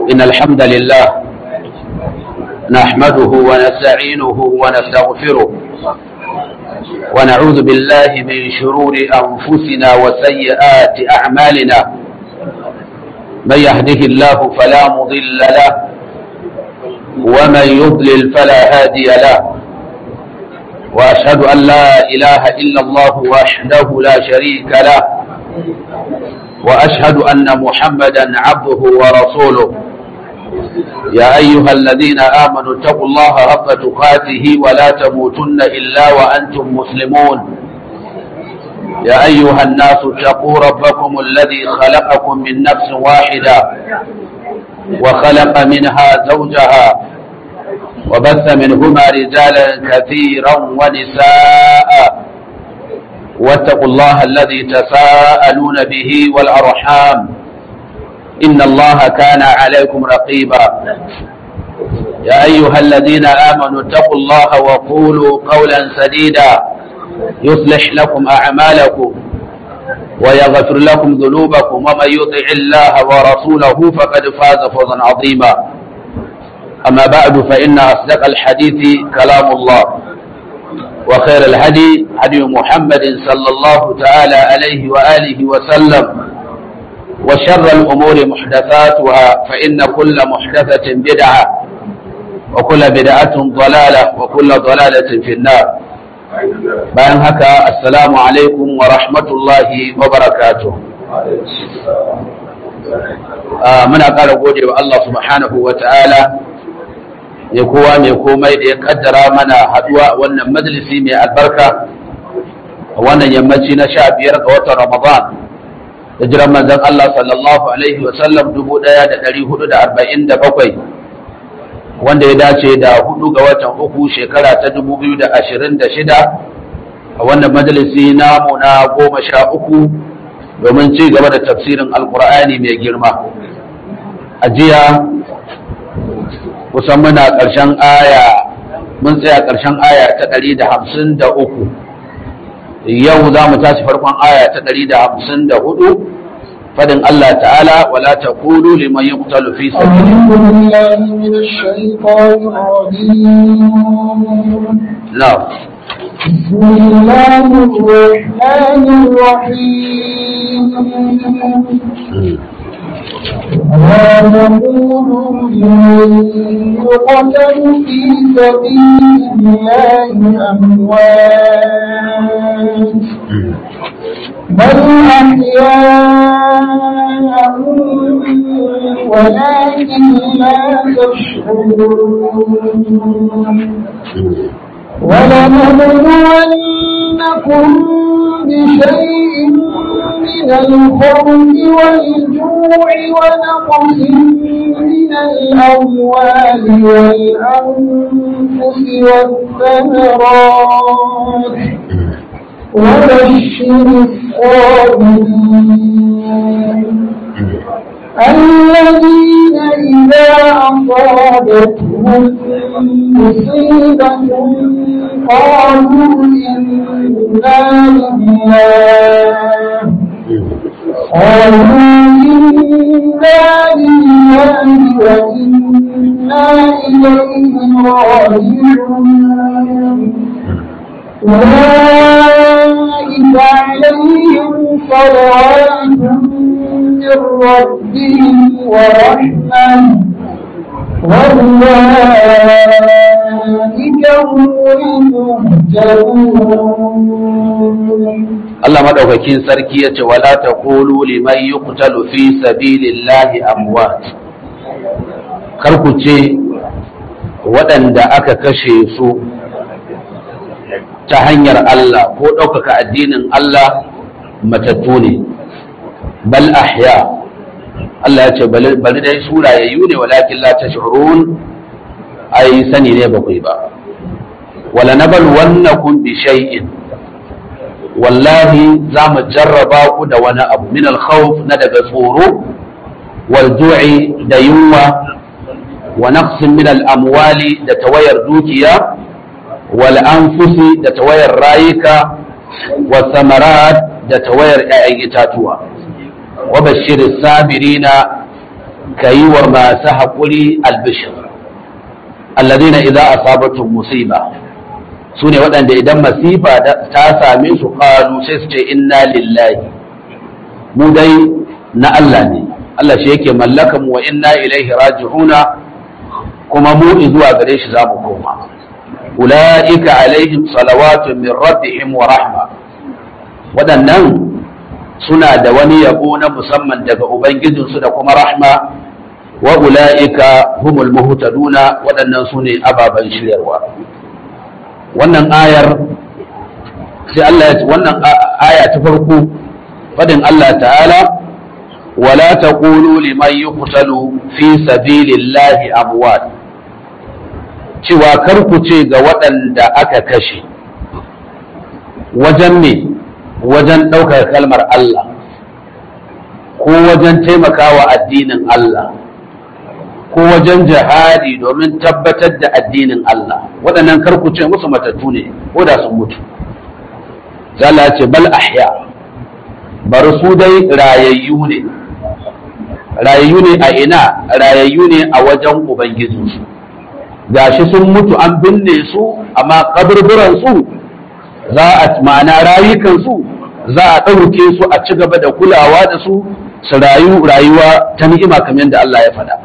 إن الحمد لله نحمده ونستعينه ونستغفره ونعوذ بالله من شرور أنفسنا وسيئات أعمالنا من يهده الله فلا مضل له ومن يضلل فلا هادي له وأشهد أن لا إله إلا الله وحده لا شريك له وأشهد أن محمدا عبده ورسوله يا أيها الذين آمنوا اتقوا الله حق تقاته ولا تموتن إلا وأنتم مسلمون يا أيها الناس اتقوا ربكم الذي خلقكم من نفس واحدة وخلق منها زوجها وبث منهما رجالا كثيرا ونساء واتقوا الله الذي تساءلون به والأرحام إن الله كان عليكم رقيبا يا أيها الذين آمنوا اتقوا الله وقولوا قولا سديدا يصلح لكم أعمالكم ويغفر لكم ذنوبكم ومن يطع الله ورسوله فقد فاز فوزا عظيما أما بعد فإن أصدق الحديث كلام الله وخير الهدي هدي محمد صلى الله تعالى عليه وآله وسلم وشر الأمور محدثاتها فإن كل محدثة بدعة وكل بدعة ضلالة وكل ضلالة في النار bayan haka assalamu alaikum wa rahmatullahi wa barakatuh muna ƙara gode wa Allah subhanahu wa ta'ala ya kowa mai komai da ya kaddara mana haduwa wannan majalisi mai albarka a wannan yammaci na sha biyar ga watan ramadan da jiran manzon Allah sallallahu alaihi wa sallam dubu ɗaya da ɗari hudu da arba'in da bakwai wanda ya dace da hudu ga watan uku shekara ta dubu biyu da ashirin da shida a wannan majalisi namu na goma sha uku domin ci gaba da tafsirin alkur'ani mai girma a jiya kusan muna ƙarshen aya mun tsaya ƙarshen aya ta ɗari da hamsin da uku yau za mu tashi farkon aya ta ɗari da hamsin da hudu fadin Allah ta'ala wala ta kulu liman yi kutalu fi نعم بسم الله الرحمن الرحيم ولا تقولوا لمن يقتل في سبيل الله أموات بل أحياء ولكن لا تشعرون ولنبلونكم بشيء من الخوف والجوع ونقص من الأموال والأنفس والثمرات وبشر الصابرين الذين إذا أصابتهم مصيبة قالوا إنا لله قالوا إنا لله وإنا إليه راجعون أولئك عليهم صلوات من ربهم ورحمة وأولئك هم المهتدون Allah madaukakin sarki ya ce wala taqulu liman yuqtalu fi sabilillahi amwat kar ku ce waɗanda aka kashe su ta hanyar Allah ko ɗaukaka addinin Allah matattu ne bal ahya Allah ya ce bari dai su rayayyu ne walakin la tash'urun ai sani ne ba ba wala nabal wannakum bi shay'in wallahi za mu jarraba ku da wani abu min al-khawf na daga tsoro wal ju'i da yunwa wa naqsin min al-amwali da tawayar dukiya wal anfusi da tawayar rayuka wa samarat da tawayar 'ya'yan itatuwa wa bashir sabirina ka yi wa masu haƙuri albishir alladina idan asabatu musiba su ne waɗanda idan masifa ta same su ƙalu sai su ce inna lillahi mu dai na Allah ne Allah shi yake mallaka mu wa inna ilaihi raji'una kuma mu zuwa gare shi za mu koma ula'ika alaihim salawatun min rabbihim wa rahma waɗannan suna da wani yabo na musamman daga ubangijinsu da kuma rahma wa ula'ika humul muhtaduna waɗannan su ne ababen shiryarwa wannan ayar sai Allah ya wannan aya ta farko fadin Allah ta'ala wala taqulu liman yuqtalu fi sabilillahi amwat cewa kar ku ce ga waɗanda aka kashe wajen me wajen ɗaukar kalmar Allah ko wajen taimakawa addinin Allah ko wajen jihadi domin tabbatar da addinin Allah waɗannan kar ku ce musu matattu ne ko da sun mutu Allah ce bal ahya bari su dai rayayyu ne rayayyu ne a ina rayayyu ne a wajen ubangijinsu gashi sun mutu an binne su amma kaburburan su za a ma'ana rayukan su za a ɗauke su a ci gaba da kulawa da su su rayu rayuwa ta ni'ima kamar yadda Allah ya faɗa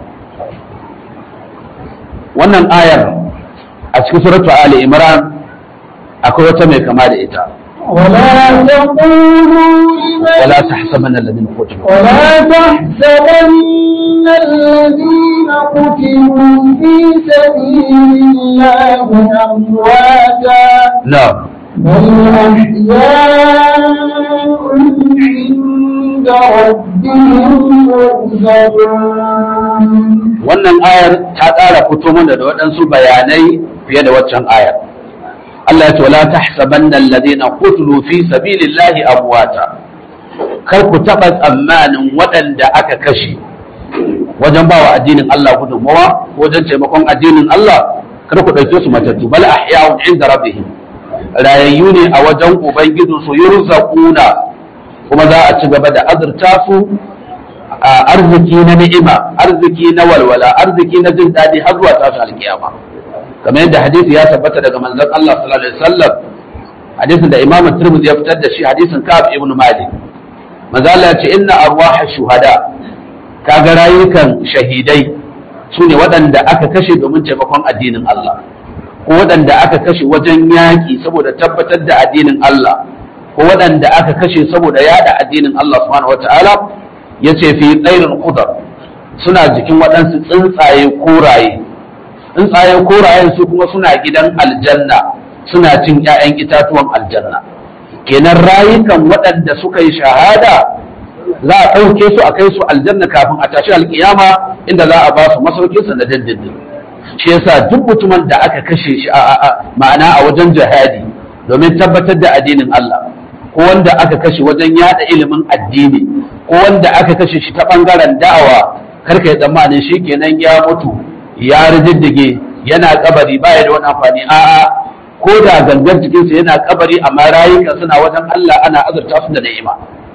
wannan ayar a cikin suratu Ali Imran akwai wata mai kama da ita ولا تقولوا لمن ولا تحسبن الذين قتلوا ولا تحسبن الذين قتلوا في سبيل الله أمواتا نعم بل أحياء عند ربهم يرزقون wannan ayar ta ƙara fito mana da waɗansu bayanai fiye da waccan ayar Allah ya ce wala tahsabanna alladhina qutilu fi sabilillahi amwata kar ku taɓa tsammanin waɗanda aka kashe wajen bawa addinin Allah gudunmawa wajen taimakon addinin Allah kar ku ɗauke su matattu bal ahya'un inda rabbihim rayayyu ne a wajen ubangiji su yurzaquna kuma za a ci gaba da azurta su a arziki na ni'ima arziki na walwala arziki na jin daɗi har zuwa tashi alkiyama kamar yadda hadisi ya tabbata daga manzon Allah sallallahu alaihi wasallam hadisin da Imam Tirmidhi ya fitar da shi hadisin Ka'ab ibn Malik manzo Allah ya ce inna arwaha shuhada kaga rayukan shahidai sune waɗanda aka kashe domin taimakon addinin Allah ko waɗanda aka kashe wajen yaƙi saboda tabbatar da addinin Allah ko waɗanda aka kashe saboda yada addinin Allah subhanahu wataala yace fi tsairin qudar suna jikin waɗansu tsuntsaye koraye tsuntsayen korayen su kuma suna gidan aljanna suna cin 'ya'yan itatuwan aljanna kenan rayukan waɗanda suka yi shahada za a ɗauke su a kai su aljanna kafin a tashi alkiyama inda za a ba su masaukinsa na dindindin shi yasa duk mutumin da aka kashe shi a ma'ana a wajen jihadi domin tabbatar da addinin Allah ko wanda aka kashe wajen yada ilimin addini ko wanda aka kashe shi ta bangaren da'awa karka yi tsammanin shi kenan ya mutu ya rididdige yana kabari baya da wani amfani a'a ko da gangan jikinsa yana kabari amma rayuka suna wajen Allah ana azurta su da ni'ima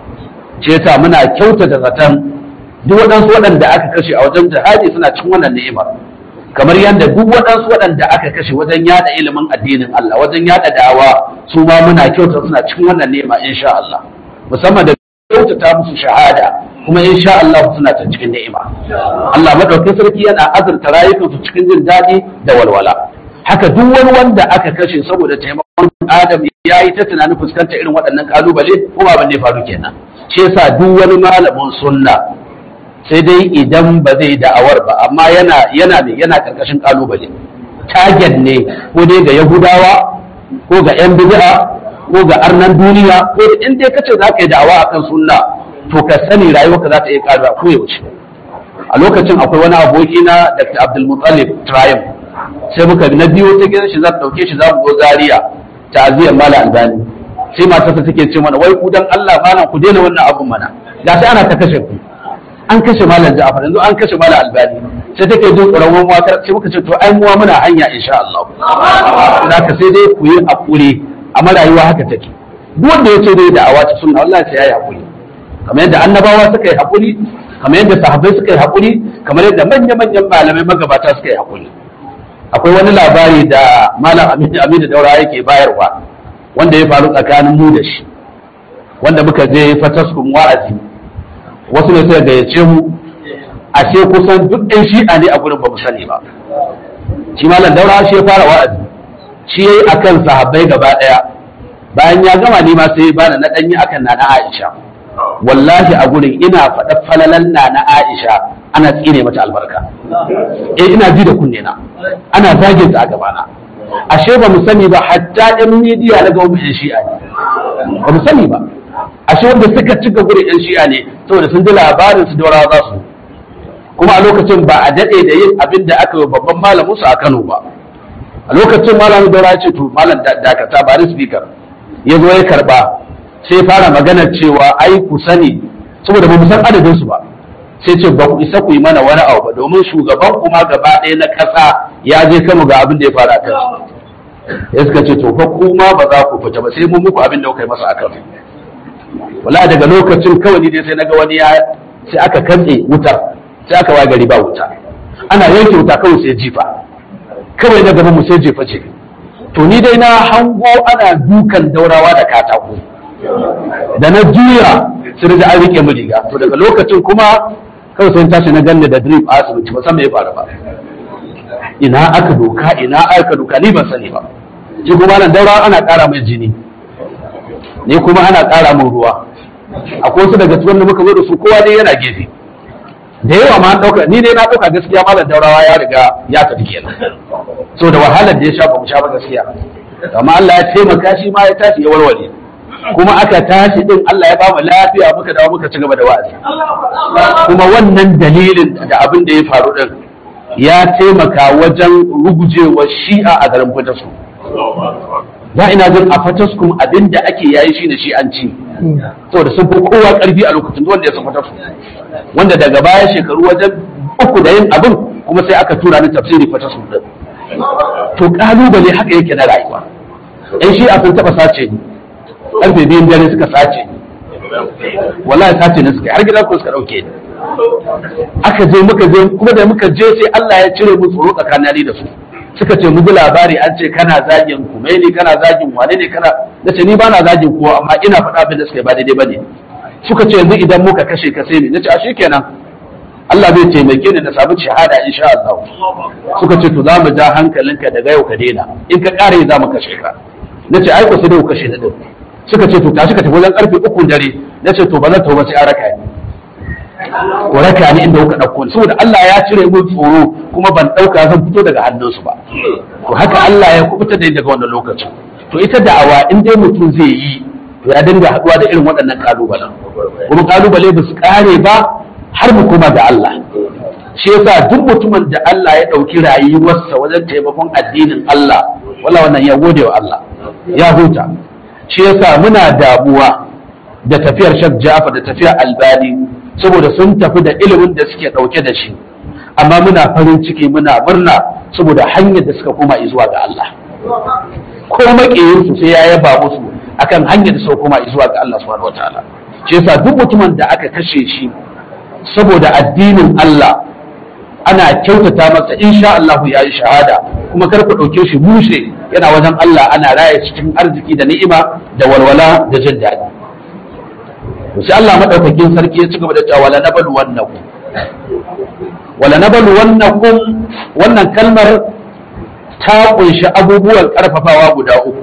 ce yasa muna kyautata zaton duk waɗansu waɗanda aka kashe a wajen jihadi suna cikin wannan ni'imar kamar yadda duk waɗansu waɗanda aka kashe wajen yada ilimin addinin Allah wajen yada da'awa su ma muna kyautata suna cikin wannan ni'ima insha Allah musamman da kyautata musu shahada kuma insha Allah suna ta cikin ni'ima Allah madaukakin sarki yana azurta rayukansu cikin jin daɗi da walwala haka duk wani wanda aka kashe saboda taimakon Adam ya yi ta tunanin fuskantar irin waɗannan kalubale kuma abin da ya faru kenan shi yasa duk wani malamin sunna sai dai idan ba zai da'awar ba amma yana yana ne yana karkashin kalubale target ne ko dai ga yahudawa ko ga yan bid'a ko ga arnan duniya ko in dai kace za ka yi da'awa akan sunna to ka sani rayuwarka za ta iya karuwa ko yaushe a lokacin akwai wani aboki na Dr. Abdul Muttalib Triumph sai muka na biyo ta gidan shi za ta dauke shi za mu zo Zaria ta'aziyar Mala Albani sai matarsa take ce mana wai ku dan Allah malam ku daina wannan abun mana ga sai ana ta kashe ku an kashe malam Ja'far yanzu an kashe malam Albani sai take jin tsoron wani wakar sai muka ce to ai muwa muna hanya insha Allah zaka sai dai ku yi hakuri amma rayuwa haka take duk wanda yace dai da awaci sunna wallahi sai yayi hakuri kamar yadda annabawa suka yi hakuri kamar yadda sahabbai suka yi haƙuri kamar yadda manya-manyan malamai magabata suka yi haƙuri akwai wani labari da malam aminu aminu daura yake bayarwa wanda ya faru tsakanin mu da shi wanda muka je fataskun wa'azi wasu ne suka gayyace mu ashe kusan duk ɗan shi'a ne a gurin ba mu sani ba shi malam daura shi ya fara wa'azi shi yayi akan sahabbai gaba ɗaya bayan ya gama ni ma sai bani na ɗanyi akan nana Aisha wallahi a gurin ina faɗa falalan nana Aisha ana tsine mata albarka eh ina ji da kunne na ana zagin ta a gabana ashe ba mu sani ba hatta ɗan midiya na ga yan shi'a ne ba mu sani ba ashe wanda suka cika gurin yan shi'a ne saboda sun ji labarin su daura za su kuma a lokacin ba a daɗe da yin abin da aka yi babban malamin su a Kano ba a lokacin malamin daura ce to malam dakata ba ni speaker ya zo ya karba sai fara magana cewa ai ku sani saboda ba mu san adadin su ba sai ce ba ku isa ku yi mana wani abu ba domin shugaban kuma gaba ɗaya na ƙasa ya je kama ga abin da ya fara kan ya suka ce to fa kuma ba za ku fita ba sai mun muku abin da kuka yi masa akan wala daga lokacin kawai ni dai sai naga wani ya sai aka katse wutar sai aka waye gari ba wuta ana yanke wuta kawai sai jifa kawai na gaban mu sai jefa ce to ni dai na hango ana dukan daurawa da katako da na juya sai da an rike mu riga to daga lokacin kuma kawai sai tashi na ganni da drip a asibiti ba san me ya faru ba ina aka doka ina aka doka ni ban sani ba shi kuma nan daurawa ana ƙara mai jini ni kuma ana ƙara min ruwa akwai wasu daga cikin da muka zo da su kowa dai yana gefe da yawa ma ɗauka ni dai na ɗauka gaskiya malam daurawa ya riga ya tafi kenan so da wahalar da ya sha ba mu sha ba gaskiya amma Allah ya taimaka shi ma ya tashi ya warware kuma aka tashi din Allah ya bamu lafiya muka dawo muka ci gaba da wa'azi kuma wannan dalilin da abin da ya faru din ya taimaka wajen rugujewa shi'a a garin Fatasku da ina jin a Fataskum abin da ake yayi shine shi'anci saboda sun fi kowa karfi a lokacin wanda ya san Fatasku wanda daga baya shekaru wajen uku da yin abin kuma sai aka tura ni tafsiri Fataskum din to kalubale haka yake na rayuwa ɗan shi'a sun taɓa sace ni karfe biyun dare suka sace wallahi sace ne suka har gidan ku suka dauke ni aka je muka je kuma da muka je sai Allah ya cire mu tsoro tsakanin da su suka ce mu ji labari an ce kana zagin kumaini kana zagin wane ne kana na ce ni ba na zagin kowa amma ina faɗa abin da suka yi ba daidai bane suka ce yanzu idan muka kashe ka sai ne na ce a kenan Allah zai taimake ni da samu shahada insha Allah suka ce to za mu ja hankalinka daga yau ka daina in ka kare za mu kashe ka na ce ai ku sai da ku kashe ni din suka ce to tashi ka tafi wajen karfe uku dare na ce to ba zan tauba sai an raka ni ku raka ni inda kuka ɗauko ni saboda Allah ya cire mun tsoro kuma ban ɗauka zan fito daga hannunsu ba to haka Allah ya kubuta da ni daga wannan lokacin to ita da'awa in dai mutum zai yi to ya dinga haɗuwa da irin waɗannan kalubalen kuma kalubale ba su ƙare ba har mu koma da Allah shi yasa duk mutumin da Allah ya ɗauki rayuwarsa wajen taimakon addinin Allah wala wannan ya gode wa Allah ya huta shi yasa muna damuwa da tafiyar Sheikh Ja'far da tafiyar Albani saboda sun tafi da ilimin da suke ɗauke da shi amma muna farin ciki muna murna saboda hanyar da suka koma zuwa ga Allah ko maƙiyinsu sai ya yaba musu akan hanyar da suka koma zuwa ga Allah subhanahu wataala shi yasa duk mutumin da aka kashe shi saboda addinin Allah ana kyautata masa insha Allah ya yi shahada kuma kar ku ɗauke shi bushe yana wajen Allah ana raya cikin arziki da ni'ima da walwala da jin daɗi to sai Allah madaukakin sarki ya ci gaba da cewa wala nabalu wannakum wala nabalu wannakum wannan kalmar ta kunshi abubuwan karfafawa guda uku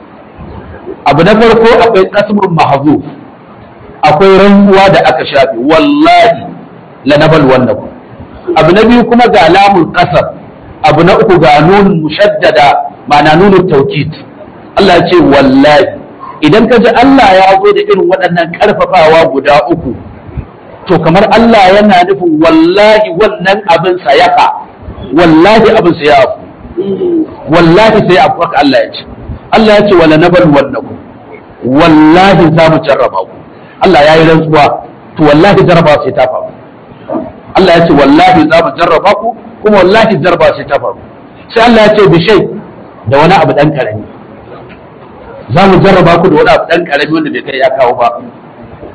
abu na farko akwai kasmur mahzuf akwai rantsuwa da aka shafe wallahi la nabalu wannakum abu na biyu kuma ga lamun kasar abu na uku ga nun mushaddada ma'ana nunun taukid Allah ya ce wallahi idan ka ji Allah ya zo da irin waɗannan ƙarfafawa guda uku to kamar Allah yana nufin wallahi wannan abin sa yaka wallahi abin sa ya afu wallahi sai afu haka Allah ya ce Allah ya ce wala nabal wannakum wallahi za mu jarraba ku Allah ya yi rantsuwa to wallahi jarraba sai ta faru Allah ya ce wallahi za mu jarraba ku kuma wallahi jarraba sai ta faru sai Allah ya ce bishai da wani abu dan karami za mu jarraba ku da wani abu dan karami wanda bai kai ya kawo ba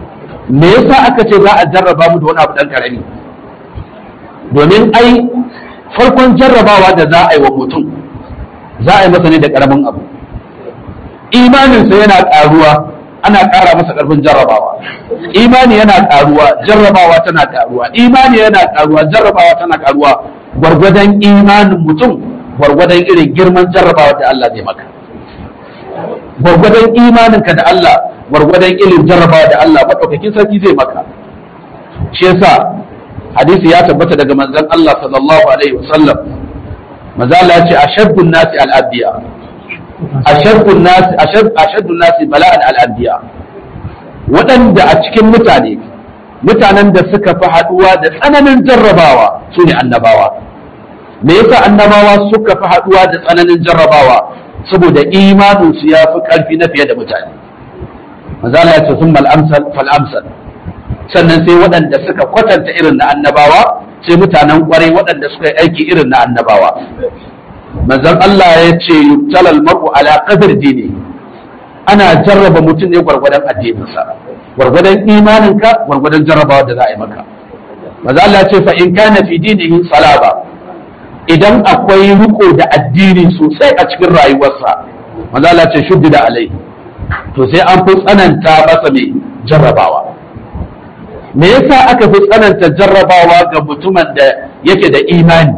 me yasa aka ce za a jarraba mu da wani abu dan karami domin ai farkon jarrabawa da za a yi wa mutum za a yi masa ne da karamin abu imaninsa yana karuwa ana ƙara masa ƙarfin jarrabawa imani yana ƙaruwa jarrabawa tana ƙaruwa imani yana ƙaruwa jarrabawa tana ƙaruwa gwargwadon imanin mutum gwargwadon irin girman jarrabawa da Allah zai maka gwargwadon imaninka da Allah gwargwadon irin jarrabawa da Allah maɗaukakin sarki zai maka shi yasa hadisi ya tabbata daga manzon Allah sallallahu alaihi wasallam manzo Allah ya ce ashaddun nasi al-abiya ashaddun nasi ashaddun nasi bala'an al-anbiya waɗanda a cikin mutane mutanen da suka fi haɗuwa da tsananin jarrabawa su ne annabawa me yasa annabawa suka fi haɗuwa da tsananin jarrabawa saboda imanin su ya fi ƙarfi na fiye da mutane manzo Allah ya ce sun amsal fal amsal sannan sai waɗanda suka kwatanta irin na annabawa sai mutanen ƙwarai waɗanda suka yi aiki irin na annabawa manzon Allah ya ce yubtalal mar'u ala qadr dini ana jarraba mutum ne gwargwadon addininsa gwargwadon imaninka gwargwadon jarrabawa da za a yi maka manzon Allah ya ce fa in kana fi dinihi salaba idan akwai riko da addini sosai a cikin rayuwarsa manzon Allah ya ce shuddida alai to sai an fi tsananta masa mai jarrabawa me yasa aka fi tsananta jarrabawa ga mutumin da yake da imani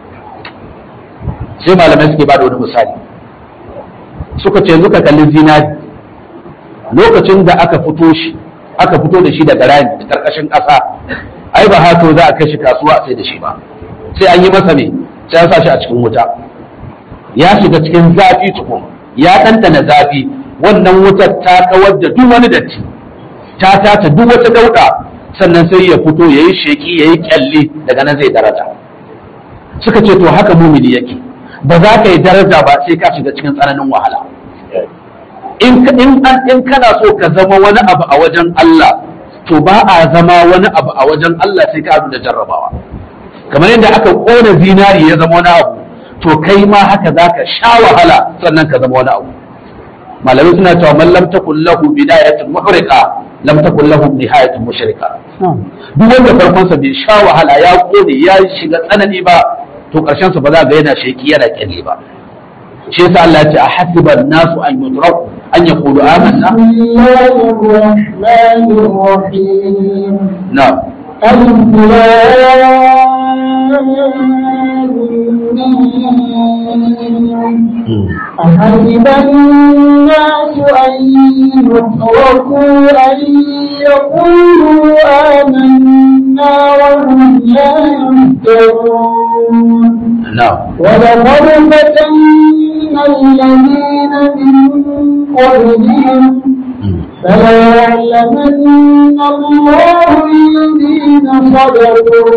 sai malamai suke bada wani misali suka ce suka kalli zinari lokacin da aka fito shi aka fito da shi daga rami da karkashin ƙasa ai ba hato za a kai shi kasuwa a sai da shi ba sai an yi masa ne sai an sa shi a cikin wuta ya shiga cikin zafi tukun ya ɗanɗana zafi wannan wutar ta kawar da duk wani datti ta tata duk wata dauɗa sannan sai ya fito ya yi sheki ya yi kyalli daga nan zai daraja suka ce to haka mumini yake ba za ka yi daraja ba sai ka shiga cikin tsananin wahala in in kana so ka zama wani abu a wajen Allah to ba a zama wani abu a wajen Allah sai ka da jarrabawa kamar yadda aka kona zinari ya zama wani abu to kai ma haka za ka sha wahala sannan ka zama wani abu malamai suna cewa man lam takun lahu bidayatun muhriqa lam takun lahu nihayatun mushrika duk wanda farkon sa bai sha wahala ya kone ya shiga tsanani ba to karshen sa ba za ga yana sheki yana kyale ba shi yasa Allah ya ce a hasiban nasu an yutraku an yaqulu amanna na'am أحسب الناس أن يتركوا أن يقولوا آمنا وهم لا يفترون na'am ولقد فتنا الذين من قبلهم فليعلمن الله الذين صدقوا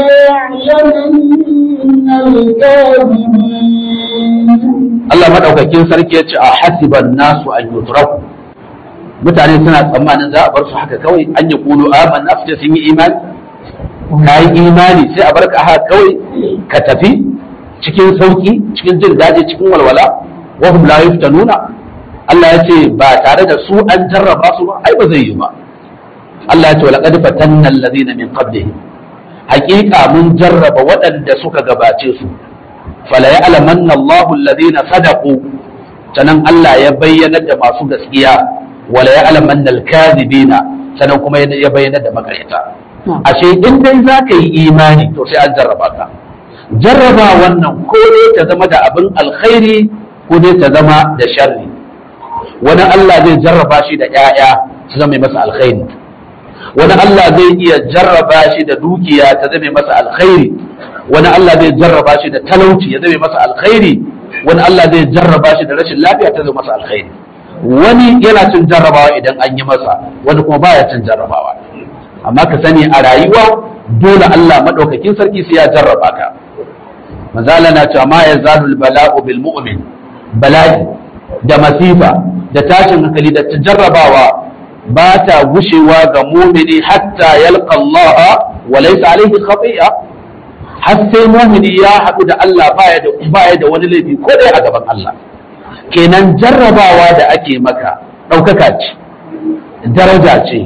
وليعلمن الكاذبين Allah madaukakin sarki ya ce a hasiban nasu an yutraku mutane suna tsammanin za a bar su haka kawai an yi kulu amanna su ce sun yi imani ka yi imani sai a bar ka haka kawai ka tafi cikin sauki cikin jin daɗi cikin walwala wa hum la yuftanuna Allah ya ce ba tare da su an jarraba su ba ai ba zai yi ba Allah ya ce walaqad fatanna alladhina min qablihim haqiqa mun jarraba waɗanda suka gabace su fala ya'lamanna Allahu alladhina sadaqu sanan Allah ya bayyana da masu gaskiya wala ya'lamanna al-kadhibina sanan kuma ya bayyana da makaryata ashe in dai zaka yi imani to sai an jarraba ka jarraba wannan ko ne ta zama da abin alkhairi ko ne ta zama da sharri wani Allah zai jarraba shi da ƴaƴa su zama masa alkhairi wani Allah zai iya jarraba shi da dukiya ta zame masa alkhairi wani Allah zai jarraba shi da talauci ya zame masa alkhairi wani Allah zai jarraba shi da rashin lafiya ta zame masa alkhairi wani yana cin jarrabawa idan an yi masa wani kuma baya cin jarrabawa amma ka sani a rayuwa dole Allah madaukakin sarki sai ya jarraba ka manzala na cewa ma yazalul bala'u bil mu'min bala'i da masifa da tashin hankali da jarrabawa ba ta gushewa ga mumini hatta yalqa Allah wa laysa alayhi khati'a har sai mumini ya haɗu da Allah baya da baya da wani laifi ko dai a gaban Allah kenan jarrabawa da ake maka ɗaukaka ce daraja ce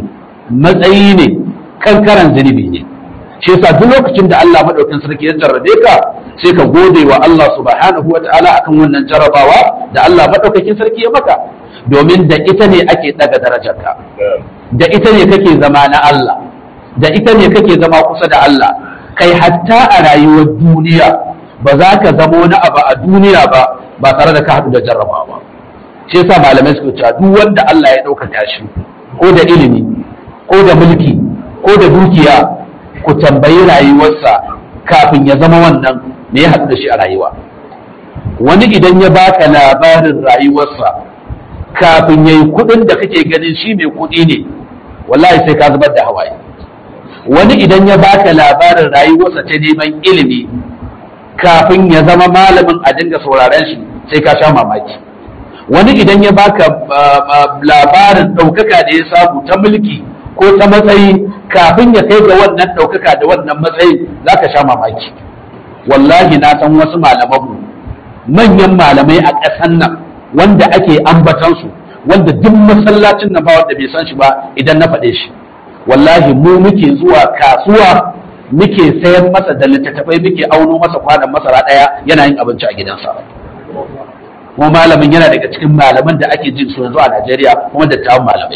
matsayi ne kankaran zunubi ne shi yasa duk lokacin da Allah madaukakin sarki ya jarrabe ka sai ka gode wa Allah subhanahu wataala akan wannan jarrabawa da Allah madaukakin sarki ya maka domin da ita ne ake daga darajarka da ita ne kake zama na Allah da ita ne kake zama kusa da Allah kai hatta a rayuwar duniya ba za ka zama wani abu a duniya ba ba tare da ka haɗu da jarrabawa ba shi yasa malamai suka cewa duk wanda Allah ya ɗaukaka shi ko da ilimi ko da mulki ko da dukiya ku tambayi rayuwarsa kafin ya zama wannan me ya haɗu da shi a rayuwa wani idan ya baka labarin rayuwarsa kafin ya yi kuɗin da kake ganin shi mai kuɗi ne wallahi sai ka zubar da hawaye wani idan ya baka labarin rayuwarsa ta neman ilimi kafin ya zama malamin a dinga sauraren shi sai ka sha mamaki wani idan ya baka labarin ɗaukaka da ya samu ta mulki ko ta matsayi kafin ya kai ga wannan ɗaukaka da wannan matsayi za ka sha mamaki wallahi na san wasu malamanmu manyan malamai a ƙasan nan wanda ake ambatansu wanda duk masallacin nan ba wanda bai san shi ba idan na faɗe shi wallahi mu muke zuwa kasuwa muke sayan masa da littattafai muke auno masa kwanan masara ɗaya yana yin abinci a gidansa kuma malamin yana daga cikin malaman da ake jin su yanzu a Najeriya kuma dattawan malamai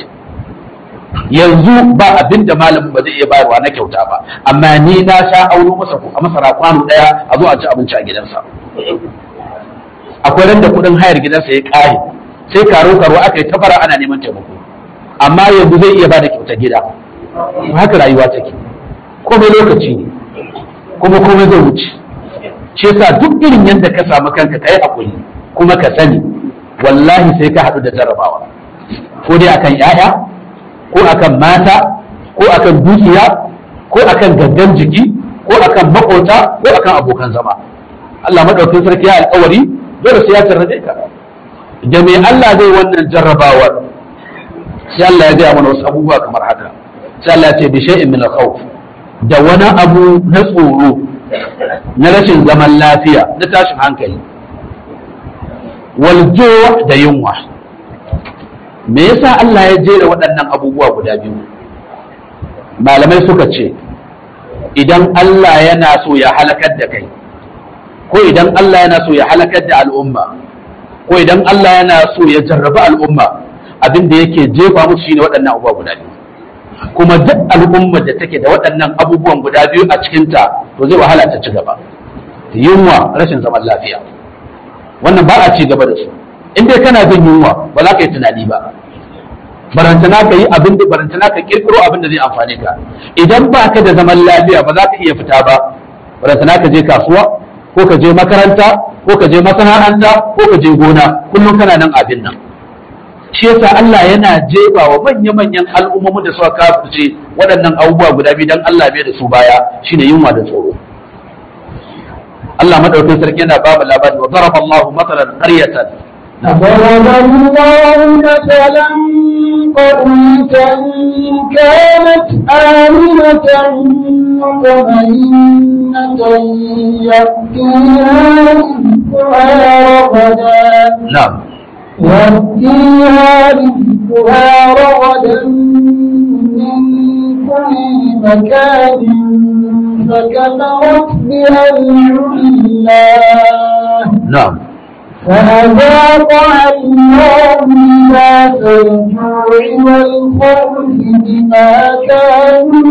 yanzu ba abin da malamin ba zai iya bayarwa na kyauta ba amma ni na sha auno masa a masara kwano ɗaya a zo a ci abinci a gidansa akwai ran da kuɗin hayar gidansa ya ƙare sai karo karo aka yi tabara ana neman taimako amma yanzu zai iya bada kyautar gida haka rayuwa take komai lokaci ne kuma komai zai wuce shi yasa duk irin yadda ka samu kanka kai hakuri kuma ka sani wallahi sai ka haɗu da jarrabawa ko dai akan yaya ko akan mata ko akan dukiya ko akan gangan jiki ko akan makota ko akan abokan zama Allah madaukakin sarki ya alƙawari dole sai ya jarrabe ka da me Allah zai wannan jarrabawar sai Allah ya gaya mana wasu abubuwa kamar haka sai Allah ya ce bi shay'in min al-khawf da wani abu na tsoro na rashin zaman lafiya na tashin hankali wal da yunwa me yasa Allah ya jera waɗannan abubuwa guda biyu malamai suka ce idan Allah yana so ya halakar da kai ko idan Allah yana so ya halakar da al'umma ko idan Allah yana so ya jarraba al'umma abin da yake jefa musu shine waɗannan abubuwa guda biyu kuma duk al'ummar da take da waɗannan abubuwan guda biyu a cikinta to zai wahala ta ci gaba yunwa rashin zaman lafiya wannan ba a ci gaba da su in dai kana jin yunwa ba za ka yi tunani ba barantana ka yi abin da barantana ka kirkiro abin da zai amfane ka idan ba ka da zaman lafiya ba za ka iya fita ba barantana ka je kasuwa ko ka je makaranta ko ka je masana'anta ko ka je gona kullum kana nan abin nan shi yasa Allah yana jefa wa manya-manyan al'ummomin da suka kafirce waɗannan abubuwa guda biyu dan Allah bai da su baya shine yunwa da tsoro Allah madaukakin sarki yana ba mu labari wa daraba Allahu matalan qaryatan ضرب الله مثلا قرية كانت آمنة مطمئنة يأتيها رزقها رغدا na'am يأتيها رزقها رغدا من كل مكان فكفرت بها العلاه na'am فأذاقها الله لباس الجوع والخوف بما كانوا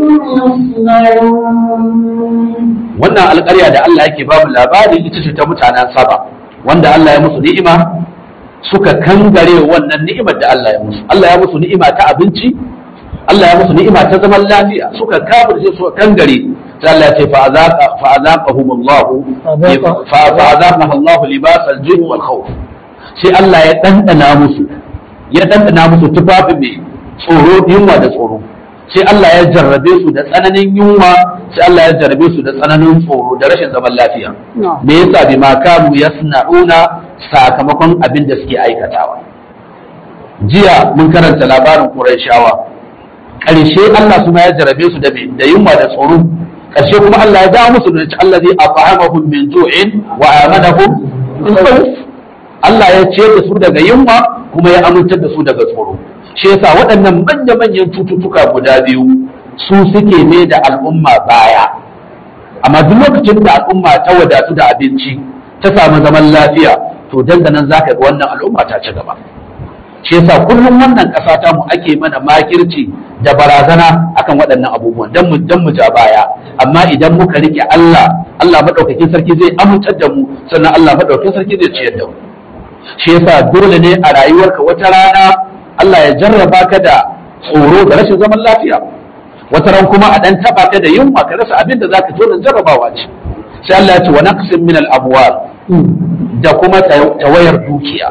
يصنعون wannan alƙarya da Allah yake ba mu labari ita ce ta mutanen Saba wanda Allah ya musu ni'ima suka kangare wannan ni'imar da Allah ya musu Allah ya musu ni'ima ta abinci Allah ya musu ni'ima ta zaman lafiya suka kafirce suka kangare sai Allah ya ce fa azaqa fa azaqahum Allah fa fa azaqahu Allah libas al-ju'i wal khawf sai Allah ya dandana musu ya dandana musu tufafin mai tsoro yunwa da tsoro sai Allah ya jarrabe su da tsananin yunwa sai Allah ya jarrabe su da tsananin tsoro da rashin zaman lafiya me yasa bi ma kanu yasna'una sakamakon abin da suke aikatawa jiya mun karanta labarin Qurayshawa ƙarshe Allah kuma ya jarrabe su da me da yunwa da tsoro ƙarshe kuma Allah ya dawo musu da ci allazi afhamahum min ju'in wa amanahum min khawf Allah ya ciyar da su daga yunwa kuma ya amintar da su daga tsoro shi yasa waɗannan manya-manyan cututtuka guda biyu su suke ne da al'umma baya amma duk lokacin da al'umma ta wadatu da abinci ta samu zaman lafiya to dandanan zaka ga wannan al'umma ta ci gaba shi yasa kullum wannan ƙasa ta mu ake mana makirci da barazana akan waɗannan abubuwan dan mu dan mu ja baya amma idan muka rike Allah Allah madaukakin sarki zai amintar da mu sannan Allah madaukakin sarki zai ciyar da mu shi yasa dole ne a rayuwarka wata rana Allah ya jarraba ka da tsoro da rashin zaman lafiya wata ran kuma a dan taba ka da yunwa ka rasa abin da zaka to da jarrabawa ce sai Allah ya ce wa naqsin min al amwal da kuma tawayar dukiya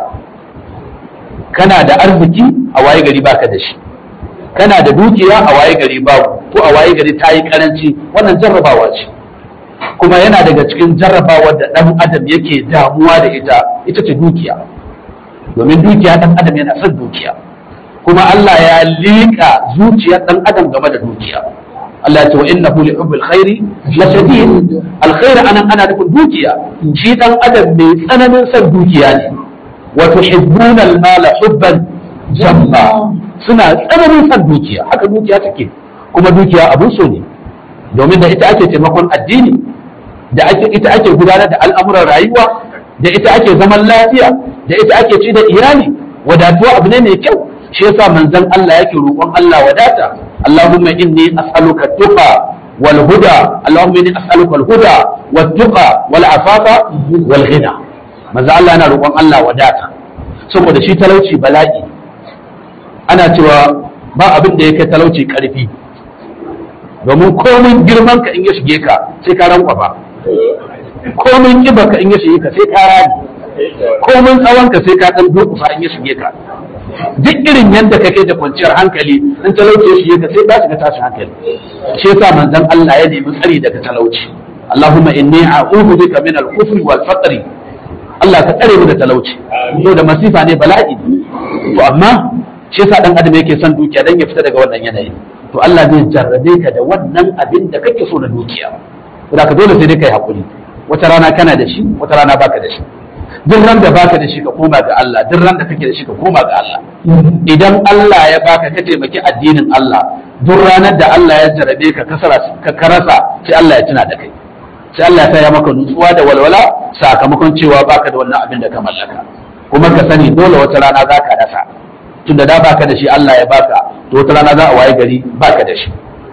kana da arziki a waye gari baka da shi kana da dukiya a waye gari babu ko a waye gari ta yi karanci wannan jarrabawa ce kuma yana daga cikin jarrabawa da ɗan adam yake damuwa da ita ita ce dukiya domin dukiya ɗan adam yana son dukiya kuma Allah ya liƙa zuciyar ɗan adam game da dukiya Allah ya ce wa innahu li hubbil khairi la shadid alkhair anan ana nufin dukiya shi ɗan adam mai tsananin son dukiya ne wa tuhibbuna al-mala hubban jamma suna tsananin son dukiya haka dukiya take kuma dukiya abun so ne domin da ita ake taimakon addini da ita ake gudanar da al'amuran rayuwa da ita ake zaman lafiya da ita ake ci da iyali wadatuwa abu ne mai kyau shi yasa manzon Allah yake roƙon Allah wadata Allahumma inni as'aluka tuqa wal huda Allahumma inni as'aluka al huda wat tuqa wal afafa wal ghina manzon Allah yana roƙon Allah wadata saboda shi talauci bala'i ana cewa ba abin da yake talauci karfi domin komin girman ka in ya shige ka sai ka rankwa ba komin kiba ka in ya shige ka sai ka rani komin tsawon ka sai ka dan durkusa in ya shige ka duk irin yadda kake da kwanciyar hankali in talauci ya shige ka sai ka shiga tashin hankali shi yasa manzon Allah ya nemi tsari daga talauci Allahumma inni a'udhu bika min al-kufri wal faqri Allah ka tsare mu da talauci to da masifa ne bala'i to amma shi yasa dan adam yake son dukiya dan ya fita daga wannan yanayi to Allah zai jarrabe ka da wannan abin da kake so na dukiya da ka dole sai dai kai hakuri wata rana kana da shi wata rana baka da shi duk ran da baka da shi ka koma ga Allah duk ran da kake da shi ka koma ga Allah idan Allah ya baka ka taimaki addinin Allah duk ranar da Allah ya jarrabe ka kasara ka karasa sai Allah ya tuna da kai sai Allah ya ya maka nutsuwa da walwala sakamakon cewa baka da wannan abin da ka mallaka kuma ka sani dole wata rana za ka rasa tunda da baka da shi Allah ya baka to wata rana za a waye gari baka da shi